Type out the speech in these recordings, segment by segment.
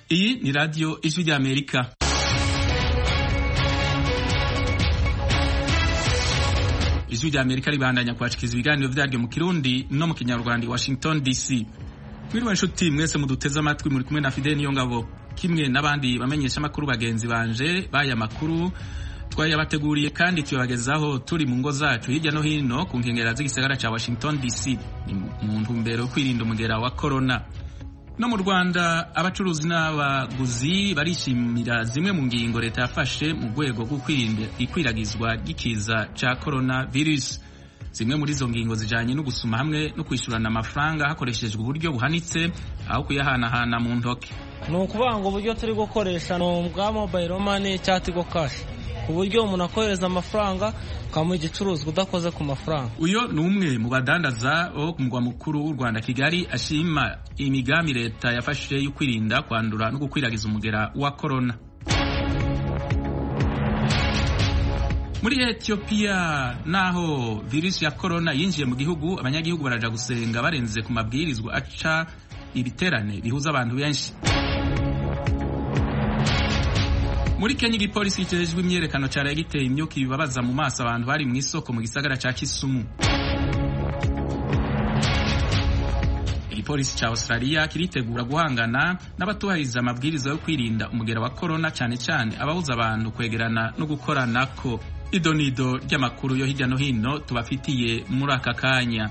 iyi ni radiyo ijwi ry'amerika ijwi ry'amerika ribandanya kwashikiriza ibiganiro vyaryo mu kirundi no mu kinyarwanda i washington dc mwiriwe nshuti mwese muduteze amatwi muri kumwe na fideli niyo ngabo kimwe n'abandi bamenyesha amakuru bagenzi banje baya makuru twayabateguriye kandi tuyabagezaho turi mu ngo zacu hirya no hino ku nkengera z'igisagara ca washington dc ni mu ntumbero yo kwirinda umugera wa corona no mu rwanda abacuruzi n'abaguzi barishimira zimwe mu ngingo leta yafashe mu rwego rwo kwirinda ikwiragizwa ry'ikiza ca corona virus zimwe muri izo ngingo zijanye no gusuma hamwe no kwishyurana amafaranga hakoreshejwe uburyo buhanitse aho kuyahanahana mu ntoke ni ukuvuga ngo uburyo turi gukoresha ni ubwa mobile money cyangwa tigo kashi ku buryo umuntu akohereza amafaranga ukamuha igicuruzwa udakoze ku mafaranga uyo ni umwe mu badandaza bo ku mugwa mukuru w'u rwanda kigali ashima imigambi leta yafashe yo kwirinda kwandura no gukwiragiza umugera wa korona muri etiyopiya naho virusi ya korona yinjiye mu gihugu abanyagihugu baraja gusenga barenze ku mabwirizwa aca ibiterane bihuza abantu benshi muri kenya igipolisi kijejwe imyerekano caraye giteye imyuka ibibabaza mu maso abantu bari mu isoko mu gisagara ca kisumu igipolisi ca australia kiritegura guhangana n'abatubahiriza amabwiriza yo kwirinda umugera wa korona cane cane ababuza abantu kwegerana no gukoranako idonido ry'amakuru yo hirya no hino tubafitiye muri aka kanya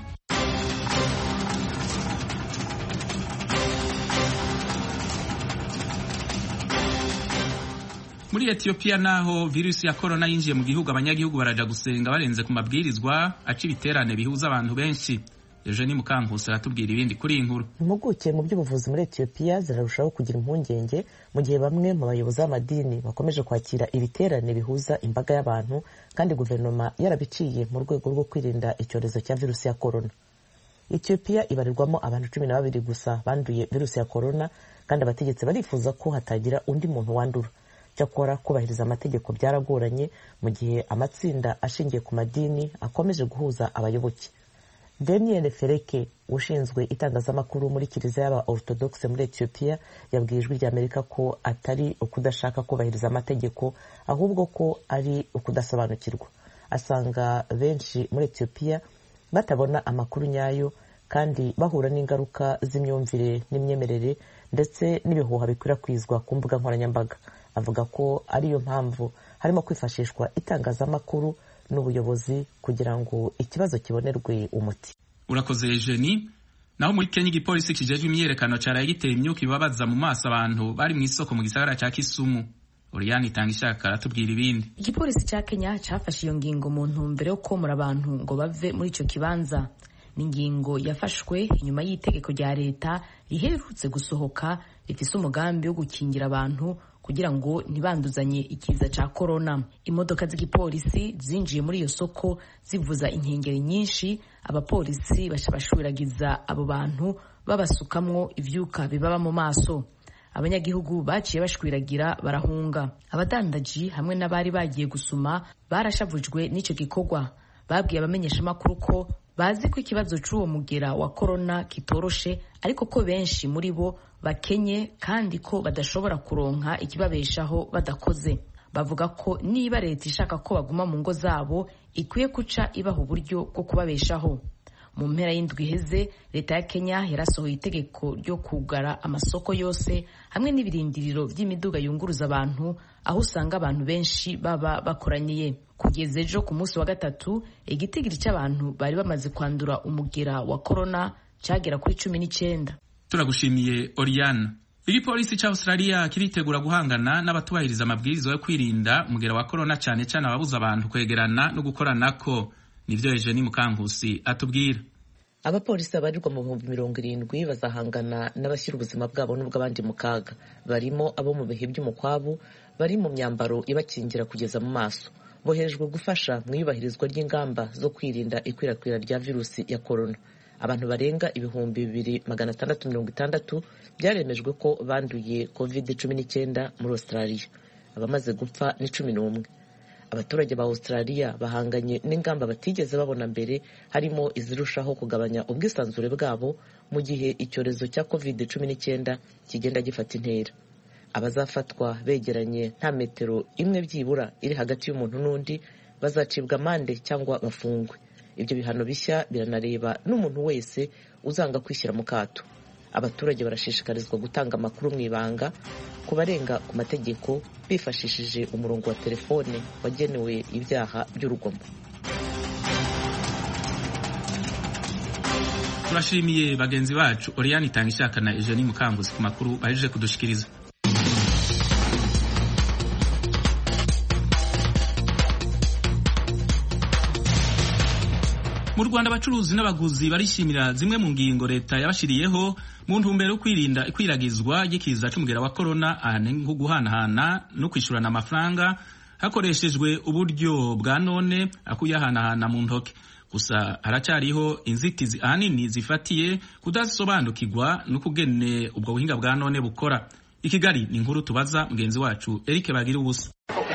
muri etiyopiya naho virusi ya korona yinjiye mu gihugu abanyagihugu baraja gusenga barenze ku mabwirizwa aca ibiterane bihuza abantu benshi eugenie mukankusi aratubwira ibindi kuri iyi nkuru impuguke mu by'ubuvuzi muri etiyopiya zirarushaho kugira impungenge mu gihe bamwe mu bayobozi b'amadini bakomeje kwakira ibiterane bihuza imbaga y'abantu kandi guverinoma yarabiciye mu rwego rwo kwirinda icyorezo cya virusi ya korona etiyopiya ibarirwamo abantu cumi na babiri gusa banduye virusi ya korona kandi abategetsi barifuza ko hatagira undi muntu wandura cyakora kubahiriza amategeko byaragoranye mu gihe amatsinda ashingiye ku madini akomeje guhuza abayoboke daniel fereke ushinzwe itangazamakuru muri kiliziya y'aba orthodoxe muri etiyopiya yabwiye ijwi ry'amerika ko atari ukudashaka kubahiriza amategeko ahubwo ko ari ukudasobanukirwa asanga benshi muri etiyopiya batabona amakuru nyayo kandi bahura n'ingaruka z'imyumvire n'imyemerere ndetse n'ibihuha bikwirakwizwa ku mbuga nkoranyambaga avuga ko ariyo mpamvu harimo kwifashishwa itangazamakuru n'ubuyobozi kugira ngo ikibazo kibonerwe umuti urakoze jeni naho muri kenya igipolisi kijejwe imyerekano caraye giteye imyuka ibabaza mu maso abantu bari mu isoko mu gisagara ca kisumu oriyani itanga ishaka aratubwira ibindi igipolisi ca kenya cafashe iyo ngingo mu ntumbero yo komora abantu ngo bave muri ico kibanza ni ingingo yafashwe inyuma y'itegeko rya leta riherutse gusohoka rifise umugambi wo gukingira abantu kugira ngo ntibanduzanye ikiza ca korona imodoka z'igipolisi zinjiye muri iyo soko zivuza inkengeri nyinshi abapolisi baca bashwiragiza abo bantu babasukamwo ivyuka bibaba mu maso abanyagihugu baciye bashwiragira barahunga abadandaji hamwe n'abari bagiye gusuma barashavujwe n'ico gikorwa babwiye abamenyeshamakuru ko bazi ko ikibazo c'uwo mugera wa korona kitoroshe ariko ko benshi muri bo bakenye kandi ko badashobora kuronka ikibabeshaho badakoze bavuga ko niba leta ishaka ko baguma mu ngo zabo ikwiye guca ibaha uburyo bwo kubabeshaho mu mpera y'indwi iheze leta ya kenya yarasohoye itegeko ryo kugara amasoko yose hamwe n'ibirindiro by'imiduga yunguruza abantu aho usanga abantu benshi baba bakoraniye kugeza ejo ku munsi wa gatatu igitigiri cy'abantu bari bamaze kwandura umugera wa korona cyagera kuri cumi n'icyenda turagushimiye Oriana igipolisi ca Australia kiritegura guhangana n'abatubahiriza amabwiriza yo kwirinda umugera wa korona cyane cyane ababuza abantu kwegerana no gukoranako nivyo Eugenie Mukankusi atubwira abapolisi babarirwa mu bihumbi mirongo irindwi bazahangana n'abashyira ubuzima bwabo n'ubw'abandi mu kaga barimo abo mu bihe by'umukwabu bari mu myambaro ibakingira kugeza mu maso boherejwe gufasha mu iyubahirizwa ry'ingamba zo kwirinda ikwirakwira rya virusi ya korona abantu barenga ibihumbi bibiri magana atandatu mirongo itandatu byaremejwe ko banduye covid cumi n'icyenda muri australia abamaze gupfa ni cumi n'umwe abaturage ba australia bahanganye n'ingamba batigeze babona mbere harimo izirushaho kugabanya ubwisanzure bwabo mu gihe icyorezo cya covid cumi n'icyenda kigenda gifata intera abazafatwa begeranye nta metero imwe byibura iri hagati y'umuntu n'undi bazacibwa amande cyangwa bafungwe ibyo bihano bishya biranareba n'umuntu wese uzanga kwishyira mu kato abaturage barashishikarizwa gutanga amakuru mu ibanga ku barenga ku mategeko bifashishije umurongo wa telefone wagenewe ibyaha by'urugomo turashimiye bagenzi bacu Oriane itanga ishaka na Eugenie Mukanguzi ku makuru bahejeje kudushikiriza mu Rwanda abacuruzi n'abaguzi barishimira zimwe mu ngingo leta yabashiriyeho mu ntumbero yo kwirinda ikwiragizwa ry'ikiza c'umugera wa corona ahane nko guhanahana no kwishurana amafaranga hakoreshejwe uburyo bwa none akuyahanahana mu ntoke gusa haracyariho inzitizi ahanini zifatiye kudasobanukirwa n'ukugene ubwo buhinga bwa none bukora i Kigali ni inkuru tubaza mugenzi wacu Eric Bagira ubusa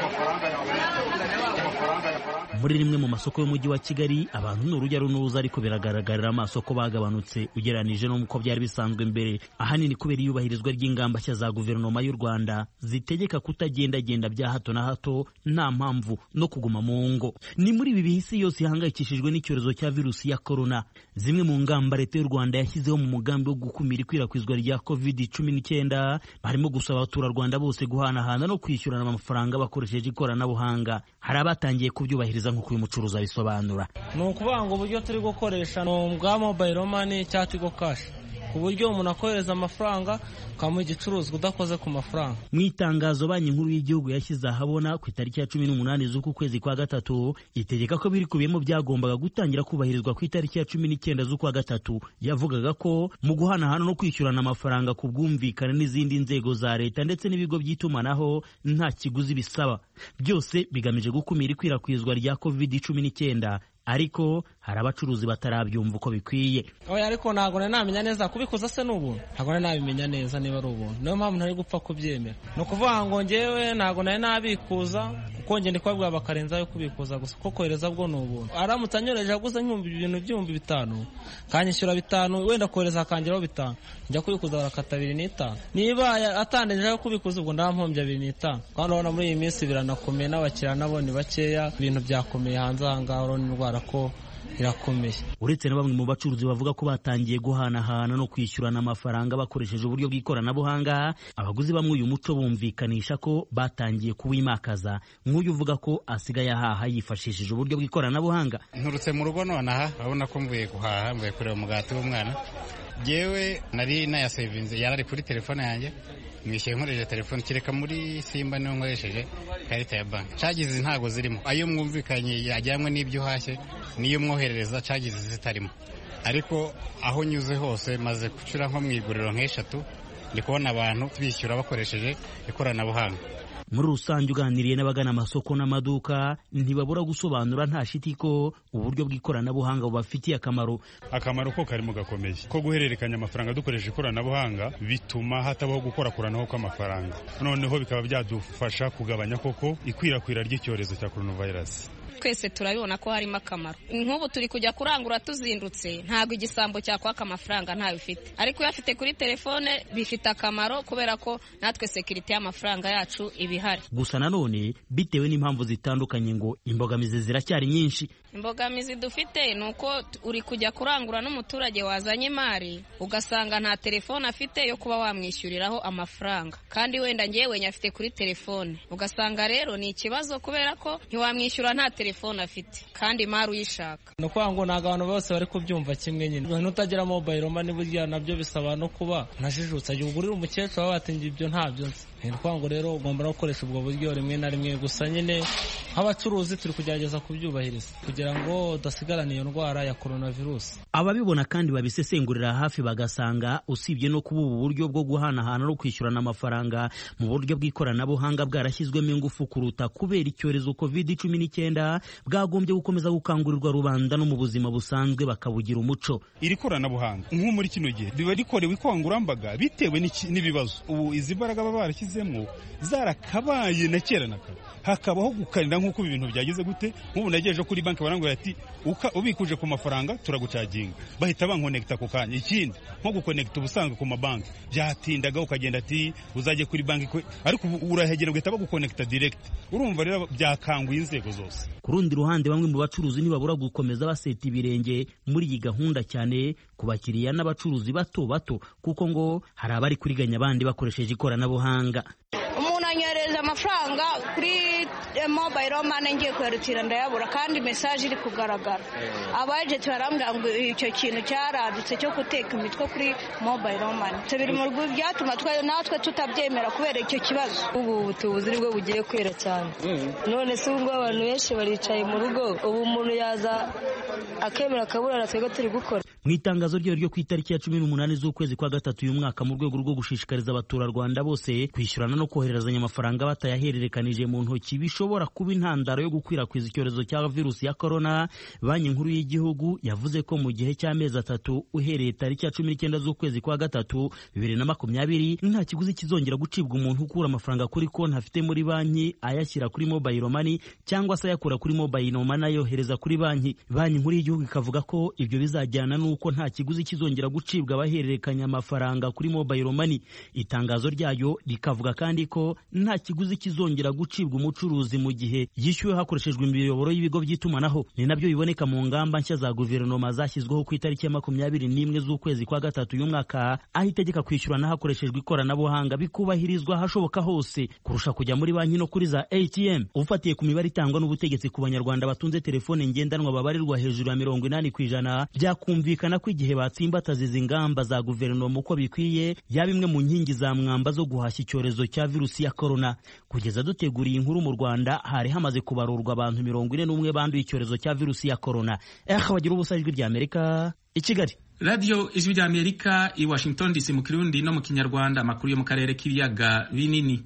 muri rimwe mu masoko y'umujyi wa Kigali abantu ni urujya n'uruza ariko biragaragarira amaso ko bagabanutse ugereranije n'uko byari bisanzwe mbere ahanini kubera iyubahirizwa ry'ingamba nshya za guverinoma y'u Rwanda zitegeka kutagendagenda bya hato na hato nta mpamvu no kuguma mu ngo ni muri ibi bihe isi yose ihangayikishijwe n'icyorezo cya virusi ya corona zimwe mu ngamba leta y'u Rwanda yashyizeho mu mugambi wo gukumira ikwirakwizwa rya covid cumi n'icyenda barimo gusaba abaturarwanda bose guhanahana no kwishyurana amafaranga bakoresheje ikoranabuhanga hari abatangiye kubyubahiriza nk'uko uyu mucuruzi abisobanura ni ukuvuga ngo uburyo turi gukoresha ni ubwa mobayiro mani cyangwa tigo kashi ku buryo umuntu akohereza amafaranga ukamuha igicuruzwa udakoze ku mafaranga mu itangazo banki nkuru y'igihugu yashyize ahabona ku itariki ya cumi n'umunani z'uku kwezi kwa gatatu itegeka ko birikubiyemo byagombaga gutangira kubahirizwa ku itariki ya cumi n'icyenda z'ukwa gatatu yavugaga ko mu guhanahana no kwishyurana amafaranga ku bwumvikane n'izindi nzego za leta ndetse n'ibigo by'itumanaho nta kiguzi bisaba byose bigamije gukumira ikwirakwizwa rya covid cumi n'icyenda ariko hari abacuruzi batarabyumva uko bikwiye oya ariko ntabwo nari namenya neza kubikuza se ni ubuntu ntabwo nari nabimenya neza niba ari ubuntu niyo mpamvu ntari gupfa kubyemera ni ukuvuga ngo ngewe ntabwo nari nabikuza kuko njye ndi kubabwira bakarenzaho kubikuza gusa kuko kohereza bwo ni ubuntu aramutse anyoreje aguze nk'ibihumbi ibintu by'ibihumbi bitanu kanyishyura bitanu wenda kohereza akangeraho bitanu njya kubikuza barakata abiri n'itanu niba atandejeho kubikuza ubwo ndampombye abiri n'itanu kandi urabona muri iyi minsi biranakomeye n'abakiriya nabo ni bakeya ibintu byakomeye hanze aha ngaha urabona indwara ko irakomeye uretse na bamwe mu bacuruzi bavuga ko batangiye guhanahana no kwishyurana amafaranga bakoresheje uburyo bw'ikoranabuhanga abaguzi bamwe uyu muco bumvikanisha ko batangiye kuwimakaza nk'uyu uvuga ko asigaye ahaha yifashishije uburyo bw'ikoranabuhanga nturutse mu rugo nonaha urabona ko mvuye guhaha mvuye kureba umugati w'umwana yewe nari nayasevinze yarari kuri telefone yanjye mwishyuye nkoresheje telefone kereka muri simba niyo nkoresheje ikarita ya banki cagizi ntago zirimo ayo mwumvikanye yajyanywe n'ibyo uhashye niyo mwoherereza cagizi zitarimo ariko aho nyuze hose maze gucura nko mu iguriro nk'eshatu ndi kubona abantu bishyura bakoresheje ikoranabuhanga muri rusange uganiriye n'abagana amasoko n'amaduka ntibabura gusobanura nta shiti ko uburyo bw'ikoranabuhanga bubafitiye akamaro akamaro ko karimo gakomeye ko guhererekanya amafaranga dukoresha ikoranabuhanga bituma hatabaho gukorakoranaho kw'amafaranga noneho bikaba byadufasha kugabanya koko ikwirakwira ry'icyorezo cya coronavirus twese turabibona ko harimo akamaro nk'ubu turi kujya kurangura tuzindutse ntabwo igisambo cyakwaka amafaranga ntayo bifite ariko iyo afite kuri telefone bifite akamaro kubera ko natwe sekirite y'amafaranga yacu iba ihari gusa nanone bitewe n'impamvu zitandukanye ngo imbogamizi ziracyari nyinshi imbogamizi dufite ni uko uri kujya kurangura n'umuturage wazanye imari ugasanga nta telefone afite yo kuba wamwishyuriraho amafaranga kandi wenda ngewe nyafite kuri telefone ugasanga rero ni ikibazo kubera ko ntiwamwishyura nta telefone afite kandi imari uyishaka ni ukuvuga ngo ntabwo abantu bose bari kubyumva kimwe nyine nutagira mobayiro mani burya nabyo bisaba no kuba ntajijutse igihe ugurira umukecuru baba batingiye ibyo ntabyo nzi ni ukuvuga ngo rero ugomba no gukoresha ubwo buryo rimwe na rimwe gusa nyine nk'abacuruzi turi kugerageza kubyubahiriza kugira ngo udasigarana iyo ndwara ya coronavirus ababibona kandi babisesengurira hafi bagasanga usibye no kuba ubu buryo bwo guhanahana no kwishyurana amafaranga mu buryo bw'ikoranabuhanga bwarashyizwemo ingufu kuruta kubera icyorezo covid cumi n'icyenda bwagombye gukomeza gukangurirwa rubanda no mu buzima busanzwe bakabugira umuco iri koranabuhanga nko muri kino gihe riba rikorewe ikangurambaga bitewe n'ibibazo ubu izi mbaraga baba barashyize tugezemo zarakabaye na kera na kare hakabaho gukarira nk'uko ibi bintu byagize gute nk'ubu nagejeje kuri banki barangura ati ubikuje ku mafaranga turagucaginga bahita bankonekita ako kanya ikindi nko gukonekita ubusanzwe ku mabanki byatindaga ukagenda ati uzajye kuri banki ariko urahegera ugahita bagukonekita direct urumva rero byakanguye inzego zose ku rundi ruhande bamwe mu bacuruzi ntibabura gukomeza baseta ibirenge muri iyi gahunda cyane ku bakiriya n'abacuruzi bato bato kuko ngo hari abari kuriganya abandi bakoresheje ikoranabuhanga umuntu anyohereza amafaranga kuri mobayiro mane ngiye kuyarutira ndayabura kandi mesaje iri kugaragara abajeti barambwira ngo icyo kintu cyaradutse cyo guteka imitwe kuri mobayiro mane biri mu rwego byatuma natwe tutabyemera kubera icyo kibazo ubu butubuzi nibwo bugiye kwera cyane none se ubu abantu benshi baricaye mu rugo ubu umuntu yaza akemera akaburana twebwe turi gukora mu itangazo ryayo ryo ku itariki ya cumi n'umunani z'ukwezi kwa gatatu uyu mwaka mu rwego rwo gushishikariza abaturarwanda bose kwishyurana no kohererezanya amafaranga batayahererekanije mu ntoki bishobora kuba intandaro yo gukwirakwiza icyorezo cya virusi ya korona banki nkuru y'igihugu yavuze ko mu gihe cy'amezi atatu uhereye tariki ya cumi n'icyenda z'ukwezi kwa gatatu bibiri na makumyabiri nta kiguzi kizongera gucibwa umuntu ukura amafaranga kuri konti afite muri banki ayashyira kuri mobayiro mani cyangwa se ayakura kuri mobayiro mani ayohereza kuri banki banki nkuru y'igihugu ikavuga ko ibyo bizajyana n'uko uko nta kiguzi kizongera gucibwa abahererekanya amafaranga kuri mobayiro mani itangazo ryayo rikavuga kandi ko nta kiguzi kizongera gucibwa umucuruzi mu gihe yishyuwe hakoreshejwe imiyoboro y'ibigo by'itumanaho ni nabyo biboneka mu ngamba nshya za guverinoma zashyizweho ku itariki ya makumyabiri n'imwe z'ukwezi kwa gatatu uyu mwaka aho itegeka kwishyurana hakoreshejwe ikoranabuhanga bikubahirizwa ahashoboka hose kurusha kujya muri banki no kuri za atm ufatiye ku mibare itangwa n'ubutegetsi ku banyarwanda batunze telefone ngendanwa babarirwa hejuru ya mirongo inani ku ijana byakumvikana ko igihe batsimbataza izi ngamba za guverinoma uko bikwiye yaba imwe mu nkingi za mwamba zo guhashya icyorezo cya virusi ya korona kugeza duteguriye inkuru mu rwanda hari hamaze kubarurwa abantu mirongo ine n'umwe banduye icyorezo cya virusi ya korona eha bagira ubusa ijwi rya amerika i kigali radiyo ijwi rya amerika i washington dc mu kirundi no mu kinyarwanda amakuru yo mu karere k'ibiyaga binini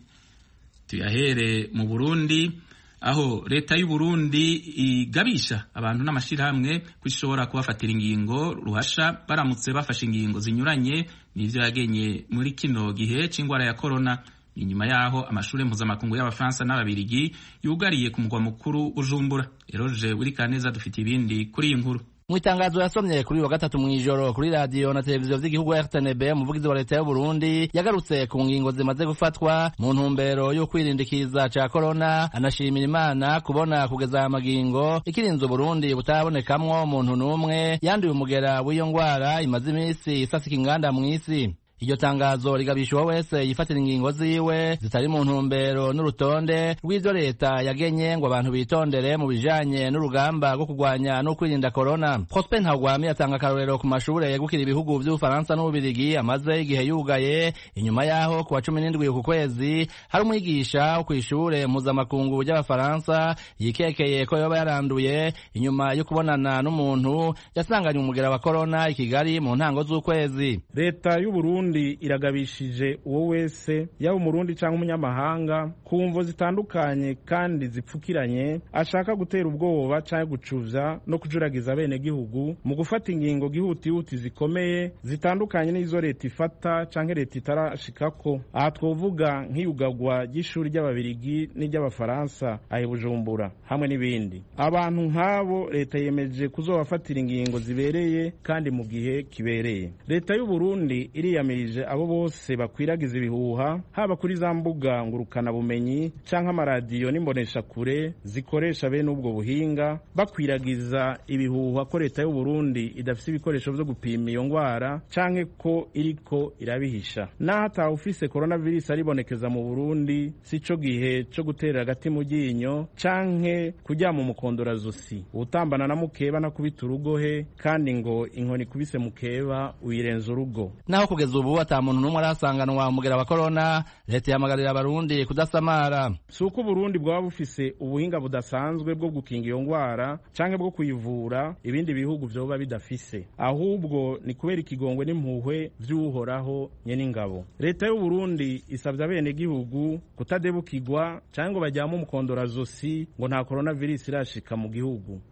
tuyahere mu burundi aho leta y'u Burundi igabisha abantu n'amashyirahamwe ko ishobora kubafatira ingingo ruhasha baramutse bafashe ingingo zinyuranye n'ibyo yagenye muri kino gihe cy'indwara ya korona inyuma yaho amashuri mpuzamakungu y'abafaransa n'ababirigi yugariye ku mugwa mukuru Bujumbura eroje wiri kaneza dufite ibindi kuri iyi nkuru mu itangazo yasomye kuri wa gatatu mu ijoro kuri radiyo na televiziyo vy'igihugu RTNB umuvugizi wa leta y'u Burundi yagarutse ku ngingo zimaze gufatwa mu ntumbero yo kwirindikiza ca korona anashimira imana kubona kugeza aya magingo ikirinze Burundi butabonekamwo umuntu n'umwe yanduye umugera w'iyo ngwara imaze iminsi isasika inganda mw'isi iryo tangazo rigabisha uwo wese yifatira ingingo ziwe zitari mu ntumbero n'urutonde rw'ivyo leta yagenye ngo abantu bitondere mu bijanye n'urugamba rwo kurwanya no kwirinda korona prosper ntagwami atanga akarorero ku mashure yegukira ibihugu vy'ubufaransa n'ububirigi amaze igihe yugaye inyuma yaho ku wa cumi n'indwi ku kwezi hari umwigisha wo kw'ishure mpuzamakungu ry'abafaransa yikekeye ko yoba yaranduye inyuma yo kubonana n'umuntu yasanganye umugera wa korona i kigali mu ntango z'ukwezi leta y'uburundi iragabishije uwo wese yaba umurundi cyangwa umunyamahanga ku mvo zitandukanye kandi zipfukiranye ashaka gutera ubwoba cyangwa gucuvya no kujuragiza abenegihugu mu gufata ingingo gihutihuti zikomeye zitandukanye n'izo leta ifata cyangwa leta itarashikako aha twovuga nk'iyugagwa ry'ishuri ry'ababirigi n'iry'abafaransa ahe bujumbura hamwe n'ibindi abantu nk'abo leta yemeje kuzobafatira ingingo zibereye kandi mu gihe kibereye leta y'uburundi iriyamirije abo bose bakwiragiza ibihuha haba kuri za mbuga ngurukana bumenyi canke amaradiyo n'imboneshakure zikoresha bene ubwo buhinga bakwiragiza ibihuha ko leta y'u Burundi idafise ibikoresho vyo gupima iyo ngwara canke ko iriko irabihisha naho atawe ufise coronavirus aribonekeza mu Burundi sico gihe co guterera agati mu ryinyo canke kuryama umukondorazosi utambana na mukeba no kubita urugohe kandi ngo inkoni kubise mukeba uyirenza urugo naho kugeza ubu ata muntu n'umwe arasanganwa umugera wa korona leta ihamagarira abarundi kudasamara si uko uburundi bwaba bufise ubuhinga budasanzwe bwo gukinga iyo ngwara canke bwo kuyivura ibindi bihugu vyoba bidafise ahubwo ni kubera ikigongwe n'impuhwe vy'uhoraho nyene ingabo leta y'uburundi isavye abenegihugu kutadebukirwa canke ngo bajyame umukondorazosi ngo nta coronavirus irashika mu gihugu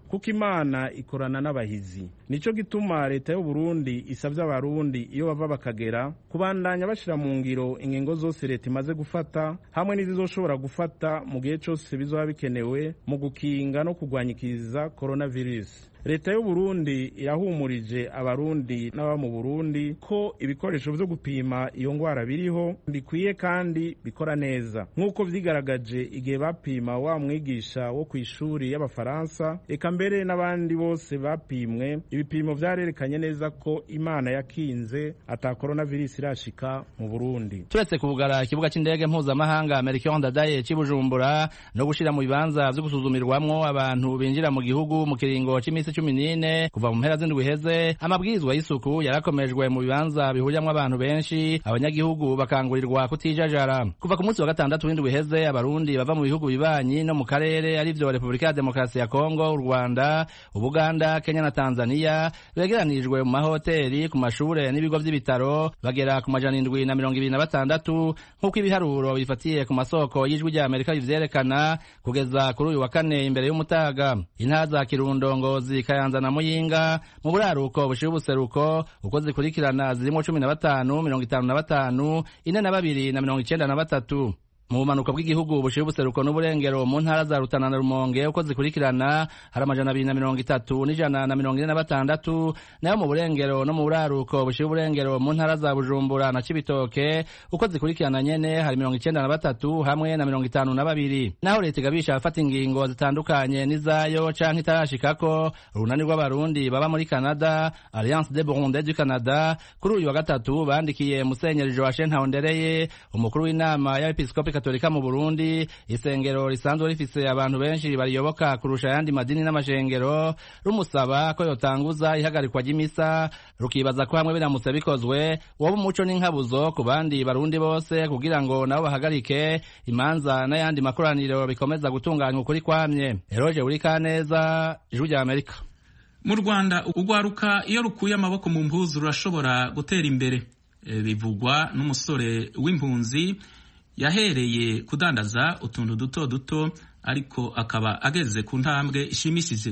kuko imana ikorana n'abahizi nico gituma leta y'u Burundi isabye abarundi iyo bava bakagera kubandanya bashira mu ngiro ingingo zose leta imaze gufata hamwe n'izizoshobora gufata mu gihe cyose bizoba bikenewe mu gukinga no kurwanyikiza coronavirus leta y'u Burundi irahumurije abarundi n'aba mu Burundi ko ibikoresho vyo gupima iyo ngwara biriho bikwiye kandi bikora neza nk'uko vyigaragaje igihe bapima wa mwigisha wo kw'ishuri y'abafaransa eka mbere n'abandi bose bapimwe ibipimo vyarerekanye neza ko imana yakinze ata coronavirus irashika mu Burundi turetse kuvugara ikibuga c'indege mpuzamahanga Melchior Ndadaye c'i Bujumbura no gushira mu bibanza vyo gusuzumirwamwo abantu binjira mu gihugu mu kiringo c'imisi cumi n'ine kuva mu mpera z'indwi iheze amabwirizwa y'isuku yarakomejwe mu bibanza bihuriramo abantu benshi abanyagihugu bakangurirwa kutijajara kuva ku munsi wa gatandatu w'indwi iheze abarundi bava mu bihugu bibanyi no mu karere arivyo repubulika ya demokarasi ya kongo u rwanda ubuganda kenya na tanzania begeranirijwe mu mahoteli ku mashure n'ibigo vy'ibitaro bagera ku majana indwi na mirongo ibiri na batandatu nk'uko ibiharuro bifatiye ku masoko y'ijwi rya amerika bivyerekana kugeza kuri uyu wa kane imbere y'umutaga intara za kirundo ngozi kayanza na muyinga mu buraruko bushira ubuseruko uko zikurikirana zirimo cumi na batanu mirongo itanu na batanu ine na babiri na mirongo icenda na batatu mu bumanuko bw'igihugu bushira ubuseruko n'uburengero mu ntara za rutana na rumonge uko zikurikirana hari amajana abiri na mirongo itatu n'ijana na mirongo ine na batandatu nayo mu burengero no mu buraruko bushira uburengero mu ntara za bujumbura na cibitoke uko zikurikirana nyene hari mirongo icenda na batatu hamwe na mirongo itanu na babiri naho leta igabisha abafata ingingo zitandukanye n'izayo canke itarashikako urunani rw'abarundi baba muri canada alliance de burunde du canada kuri uyu wa gatatu bandikiye musenyeri joachim ntahondereye umukuru w'inama y'abepiskopi katolika mu burundi isengero risanzwe rifise abantu benshi bariyoboka kurusha ayandi madini n'amashengero rumusaba ko yotanguza ihagarikwa ry'imisa rukibaza ko hamwe biramutse bikozwe woba umuco n'inkabuzo ku bandi barundi bose kugira ngo nabo bahagarike imanza n'ayandi makoraniro bikomeza gutunganywa ukuri kwamye eroje buri kaneza ijwi rya amerika mu rwanda urwaruka iyo rukuye amaboko mu mpuzu rurashobora gutera imbere bivugwa n'umusore w'impunzi yahereye kudandaza utuntu duto duto ariko akaba ageze ku ntambwe ishimishije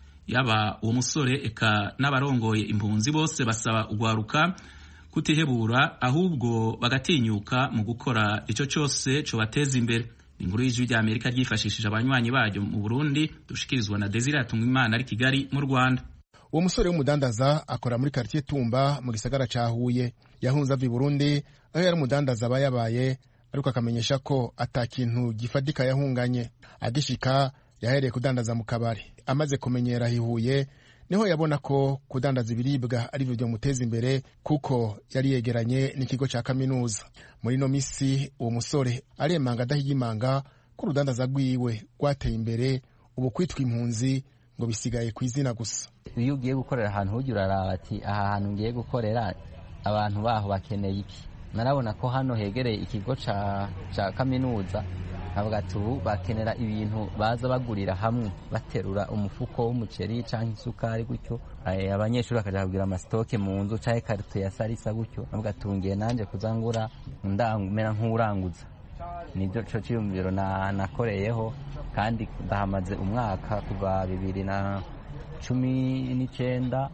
yaba uwo musore eka n'abarongoye impunzi bose basaba urwaruka kutihebura ahubwo bagatinyuka mu gukora icyo cyose cobateza imbere inkuru y'ijwi rya amerika ryifashishije abanywanyi baryo mu burundi dushikirizwa na desire imana ari kigali mu rwanda uwo musore w'umudandaza akora muri karitiye tumba mu gisagara ca huye yahunze ava i burundi aho yari umudandaza aba yabaye ariko akamenyesha ko ata kintu gifatika yahunganye agishika yahereye kudandaza mu kabari amaze kumenyera hihuye niho yabona ko kudandaza ibiribwa ari byo byamuteza imbere kuko yari yegeranye n'ikigo cya kaminuza muri ino misi uwo musore aremanga adahigimanga ko urudandaza rwiwe rwateye imbere ubu kwitwa impunzi ngo bisigaye ku izina gusa iyo ugiye gukorera ahantu ujya uraraba ati aha hantu ngiye gukorera abantu baho bakeneye iki narabona ko hano hegereye ikigo cya kaminuza nkavuga ati ubu bakenera ibintu baza bagurira hamwe baterura umufuko w'umuceri cyangwa isukari gutyo abanyeshuri bakajya kugura amasitoke mu nzu cyangwa ikarito ya sarisa gutyo nkavuga ati ngiye nanjye kuzangura mera nk'uranguza nibyo cyo cyiyumviro nakoreyeho kandi ndahamaze umwaka kuva bibiri na cumi n'icyenda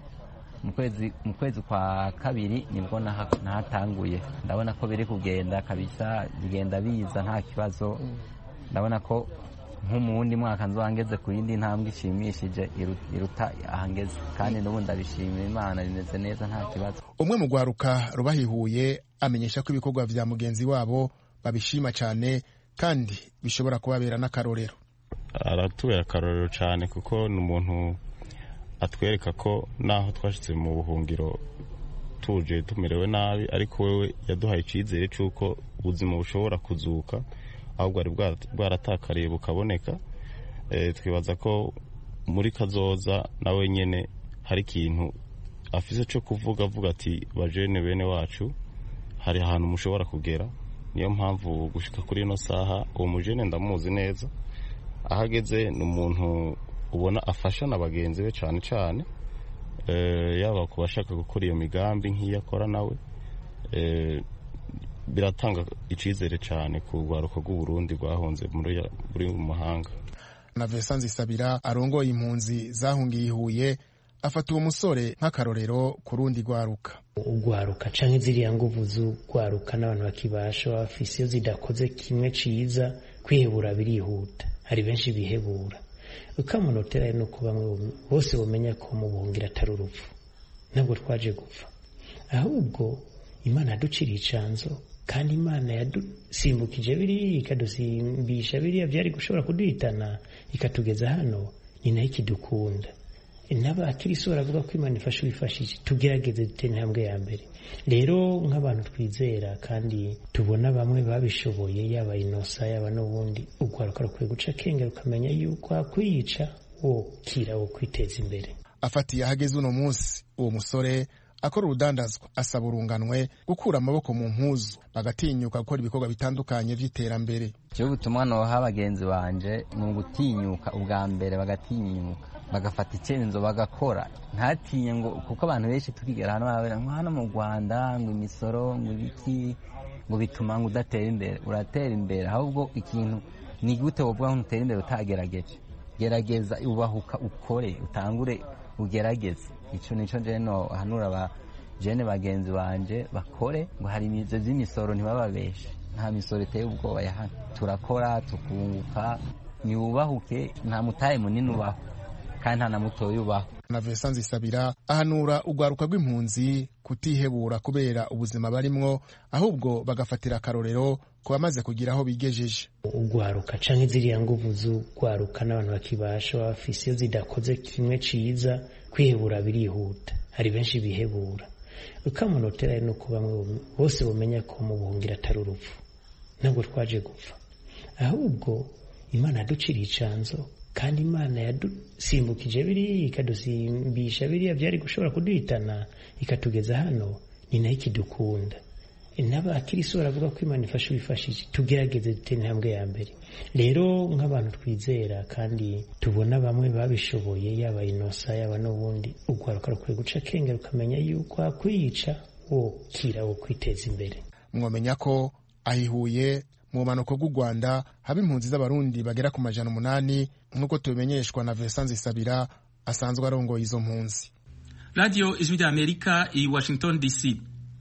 mu kwezi kwa kabiri nibwo nahatanguye ndabona ko biri kugenda kabisa bigenda biza nta kibazo ndabona ko nko mu wundi mwaka nzangeze ku yindi ntambwe ishimishije iruta ahangeze kandi n'ubu ndabishimira imana bimeze neza nta kibazo umwe mu rwaruka rubahihuye amenyesha ko ibikorwa vya mugenzi wabo babishima cyane kandi bishobora kubabera n'akarorero aratubera akarorero cyane kuko ni umuntu atwereka ko naho twashyitse mu buhungiro tuje tumerewe nabi ariko wewe yaduhaye icyizere cy'uko ubuzima bushobora kuzuka ahubwo bwari bwaratakariye bukaboneka twibaza ko muri kazoza nawe nyine hari ikintu afise cyo kuvuga avuga ati bajene bene wacu hari ahantu mushobora kugera niyo mpamvu gushyika kuri ino saha uwo mujene ndamuzi neza aho ageze ni umuntu ubona afasha na bagenzi be cyane cyane yaba ku bashaka gukora iyo migambi nk'iyo akora nawe biratanga icyizere cyane ku rwaruka rw'uburundi rwahunze muri mu mahanga na Vincent Nzisabira arongoye impunzi zahungiye ihuye afata uwo musore nk'akarorero ku rundi rwaruka ugwaruka canke ziriya nguvu z'ugwaruka n'abantu bakibasha bafise iyo zidakoze kimwe ciza kwihebura birihuta hari benshi bihebura ukamunotera no kuba bose bamenya ko mu buhungira atari urupfu ntabwo twaje gupfa ahubwo imana yaduciriye icanzo kandi imana yadusimbukije biriya ikadusimbisha biriya byari gushobora kuduhitana ikatugeza hano ni nayo ikidukunda n'abakirisi baravuga ko imana ifasha ubifashije tugerageze dutera intambwe ya mbere rero nk'abantu twizera kandi tubona bamwe babishoboye yaba inosa yaba n'ubundi urwaruka rukwiye guca akenge rukamenya yuko hakwiyica wo kira wo kwiteza imbere afatiye ahageze uno munsi uwo musore akora urudandazwa asaba urunganwe gukura amaboko mu mpuzu bagatinyuka gukora ibikorwa bitandukanye by'iterambere icyo ubutumwa noha bagenzi banje ni ugutinyuka ubwa mbere bagatinyuka bagafata icyemezo bagakora ntatinye ngo kuko abantu benshi tukigera hano barabera ngo hano mu rwanda ngo imisoro ngo ibiki ngo bituma ngo udatera imbere uratera imbere ahubwo ikintu ni gute wovuga ngo utera imbere utagerageje gerageza ubahuka ukore utangure ugerageze icyo nicyo jeno hanura ba jene bagenzi banje bakore ngo hari imizo z'imisoro ntibababeshe nta misoro iteye ubwoba ya hano turakora tukunguka niwubahuke nta mutahe munini ubaho kandi nta na mutoya ubaho na Vincent Nzisabira ahanura urwaruka rw'impunzi kutihebura kubera ubuzima barimwo ahubwo bagafatira akarorero ku bamaze kugira aho bigejeje ugwaruka canke ziriya nguvu z'ugwaruka n'abantu bakibasha bafise iyo zidakoze kimwe ciza kwihebura birihuta hari benshi bihebura ukamunotera no kuba bose bamenya ko mu buhungira atari urupfu ntabwo twaje gupfa ahubwo imana yaduciriye icanzo kandi imana yadusimbukije biriya ikadusimbisha biriya byari gushobora kuduhitana ikatugeza hano ni nayo ikidukunda n'abakirisi baravuga ko imana ifasha ubifashije tugerageze dutera intambwe ya mbere rero nk'abantu twizera kandi tubona bamwe babishoboye yaba inosa yaba n'ubundi urwaruka rukwiye guca akenge rukamenya yuko hakwiyica wo kira wo kwiteza imbere mwamenya ko ahihuye mu bumanuko bw'u rwanda haba impunzi z'abarundi bagera ku majana umunani nk'uko tubimenyeshwa na Vincent Nzisabira asanzwe arongoye izo mpunzi radiyo ijwi rya amerika i washington dc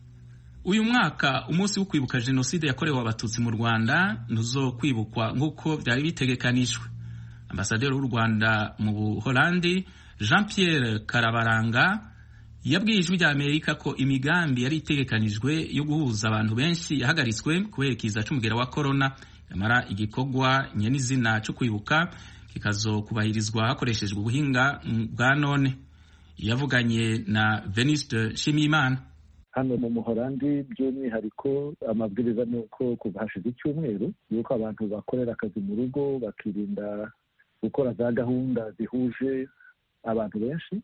uyu mwaka umunsi wo kwibuka jenoside yakorewe abatutsi mu rwanda ntuzo kwibukwa nk'uko byari bitegekanijwe ambasaderi w'u rwanda mu buholandi jean pierre karabaranga yabwiye ijwi rya amerika ko imigambi yari itegekanijwe yo guhuza abantu benshi yahagaritswe kubera ikiza c'umugera wa korona nyamara igikorwa nyenizina cyo kwibuka kikazokubahirizwa hakoreshejwe ubuhinga bwa none yavuganye na veniste nshimiyimana hano mu muhorandi by'umwihariko amabwiriza ni uko kuva hashize icyumweru yuko abantu bakorera akazi mu rugo bakirinda gukora za gahunda zihuje abantu benshi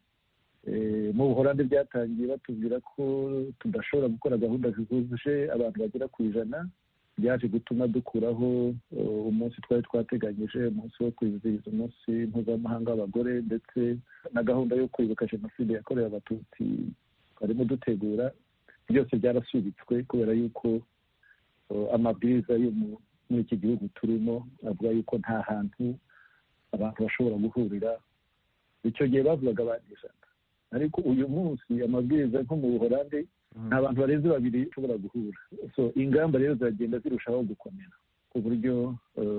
mu buhorandi byatangiye batubwira ko tudashobora gukora gahunda zihuje abantu bagera ku ijana byaje gutuma dukuraho umunsi twari twateganyije umunsi wo kwizihiza umunsi mpuzamahanga w'abagore ndetse na gahunda yo kwibuka jenoside yakorewe abatutsi twarimo dutegura byose byarasubitswe kubera yuko amabwiriza yo muri iki gihugu turimo avuga yuko nta hantu abantu bashobora guhurira icyo gihe bavugaga abantu ijana ariko uyu munsi amabwiriza nko mu buhorandi nta bantu barenze babiri bashobora guhura so ingamba rero ziragenda zirushaho gukomera ku buryo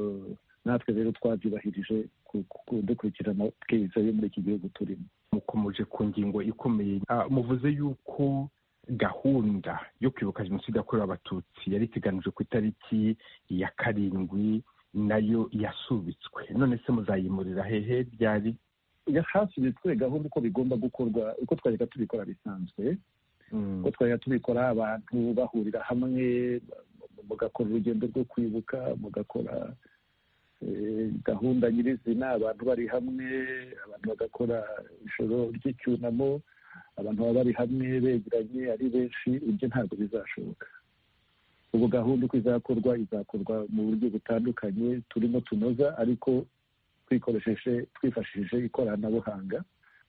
natwe rero twabyubahirije dukurikira amabwiriza yo muri iki gihugu turimo mukomeje ku ngingo ikomeye muvuze yuko gahunda yo kwibuka jenoside yakorewe abatutsi yari iteganijwe ku itariki ya karindwi nayo yasubitswe none se muzayimurira hehe byari hasubitswe gahunda uko bigomba gukorwa uko twajyaga tubikora bisanzwe uko twajyaga tubikora abantu bahurira hamwe mugakora urugendo rwo kwibuka mugakora gahunda nyirizina abantu bari hamwe abantu bagakora ijoro ry'icyunamo abantu baba bari hamwe begeranye ari benshi ibyo ntabwo bizashoboka ubu gahunda uko izakorwa izakorwa mu buryo butandukanye turimo tunoza ariko twikoresheje twifashishije ikoranabuhanga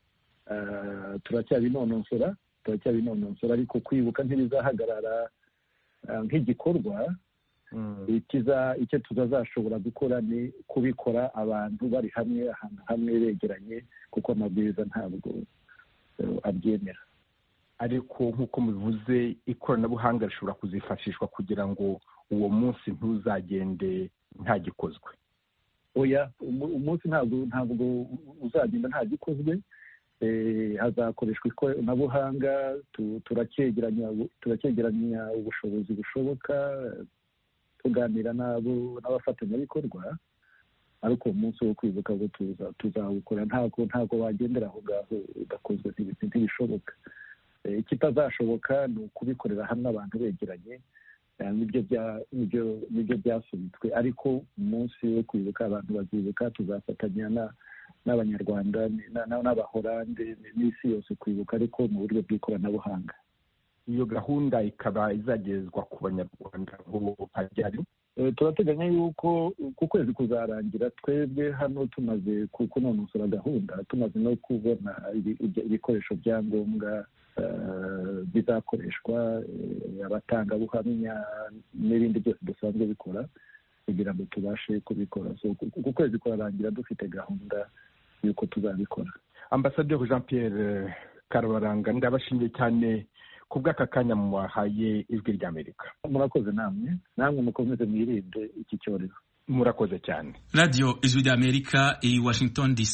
turacyabinonosora turacyabinonosora ariko kwibuka ntibizahagarara nk'igikorwa icyo tuzazashobora gukora ni kubikora abantu bari hamwe ahantu hamwe begeranye kuko amabwiriza ntabwo abyemera ariko nk'uko mubivuze ikoranabuhanga rishobora kuzifashishwa kugira ngo uwo munsi ntuzagende ntagikozwe oya umunsi ntabwo ntabwo uzagenda ntagikozwe hazakoreshwa ikoranabuhanga turacyegeranya ubushobozi bushoboka tuganira n'abafatanyabikorwa ariko uwo munsi wo kwibuka ngo tuzawukora ntabwo ntabwo wagendera aho ngaho udakozwe ntibishoboka ikitazashoboka ni ukubikorera hamwe abantu begeranye nibyo byasubitswe ariko umunsi wo kwibuka abantu bazibuka tuzafatanya n'abanyarwanda n'abahorande n'isi yose kwibuka ariko mu buryo bw'ikoranabuhanga iyo gahunda ikaba izagezwa ku banyarwanda ngo hajyari turateganya yuko ku kwezi kuzarangira twebwe hano tumaze kunonosora gahunda tumaze no kubona ibikoresho bya ngombwa bizakoreshwa abatangabuhamya n'ibindi byose dusanzwe bikora kugira ngo tubashe kubikora ku kwezi kurarangira dufite gahunda y'uko tuzabikora ambasaderi jean pierre karabaranga ndabashimiye cyane ku bw'aka kanya mwahaye ijwi ry'amerika murakoze namwe namwe mukomeze mwirinde iki cyorezo murakoze cyane radiyo ijwi ry'amerika i washington dc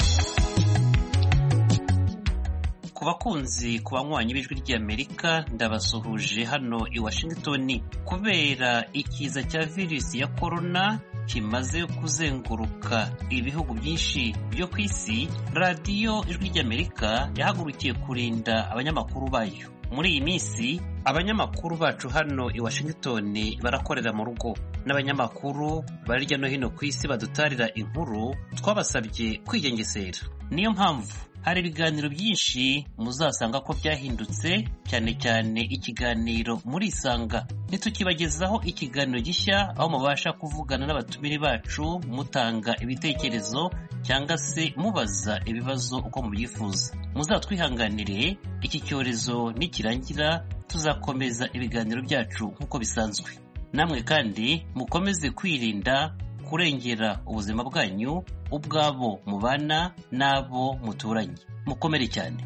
ku bakunzi ku banywanyi b'ijwi ry'amerika ndabasuhuje hano i washington kubera ikiza cya virusi ya korona kimaze kuzenguruka ibihugu byinshi byo ku isi radiyo ijwi ry'amerika yahagurukiye kurinda abanyamakuru bayo muri iyi minsi abanyamakuru bacu hano i washington barakorera mu rugo n'abanyamakuru bari hirya no hino ku isi badutarira inkuru twabasabye kwigengesera niyo mpamvu hari ibiganiro byinshi muzasanga ko byahindutse cyane cyane ikiganiro muri isanga ntitukibagezaho ikiganiro gishya aho mubasha kuvugana n'abatumire bacu mutanga ibitekerezo cyangwa se mubaza ibibazo uko mubyifuza muzatwihanganire iki cyorezo nikirangira tuzakomeza ibiganiro byacu nk'uko bisanzwe namwe kandi mukomeze kwirinda kurengera ubuzima bwanyu ubwabo mubana n'abo muturanye mukomere cyane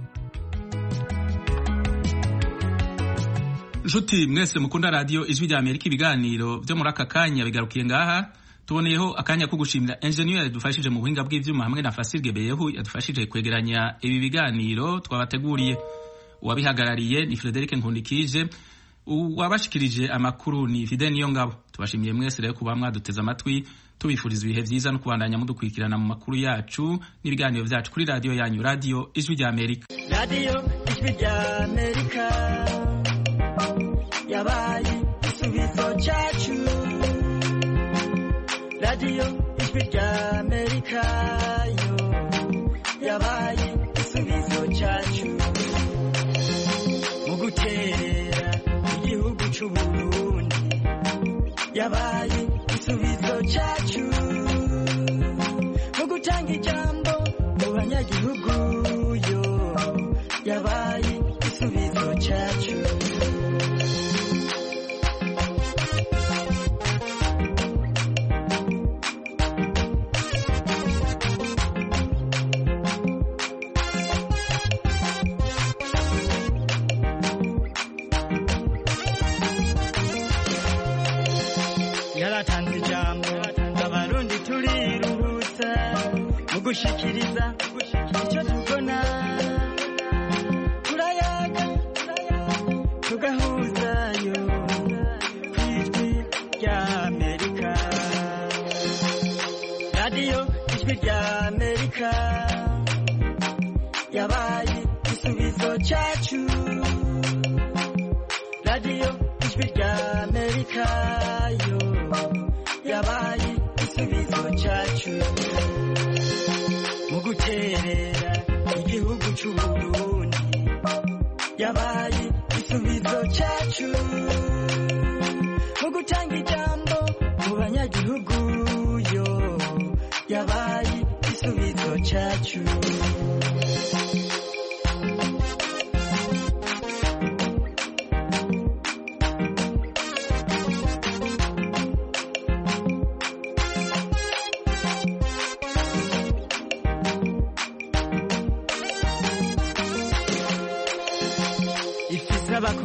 nshuti mwese mukunda radiyo ijwi rya amerika ibiganiro byo muri aka kanya bigarukiye ngaha tuboneyeho akanya ko gushimira enjeniyeri yadufashije mu buhinga bw'ibyuma hamwe na fasirge beyehu yadufashije kwegeranya ibi biganiro twabateguriye uwabihagarariye ni frederic nkundikije uwabashikirije amakuru ni fide niyo ngabo tubashimiye mwese rero kuba mwaduteze amatwi tubifuriza ibihe byiza no kubandanya mudukurikirana mu makuru yacu n'ibiganiro byacu kuri radiyo yanyu radiyo ijwi rya amerika radiyo ijwi rya amerika yabaye igisubizo cyacu radiyo ijwi rya amerika yo yabaye igisubizo cyacu mu guterera igihugu cy'u burundi yabaye igisubizo cyacu mu gutanga ijambo mu banyagihugu yo yabaye igisubizo cyacu yaratanze ijambo abarundi turiruhutsa mu gushikiriza icyo tubona turayaga tugahuzayo ku ijwi rya amerika radiyo ijwi rya amerika yabaye igisubizo cyacu radiyo ijwi rya amerika yo yabaye igisubizo cyacu mu guterera igihugu cy'u burundi yabaye igisubizo cyacu mu gutanga ijambo mu banyagihugu yo yabaye igisubizo cyacu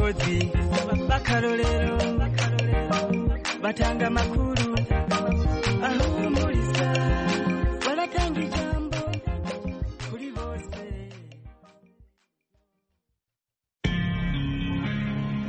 abakozi b'akarorero batanga amakuru ahumuriza baratanga ijambo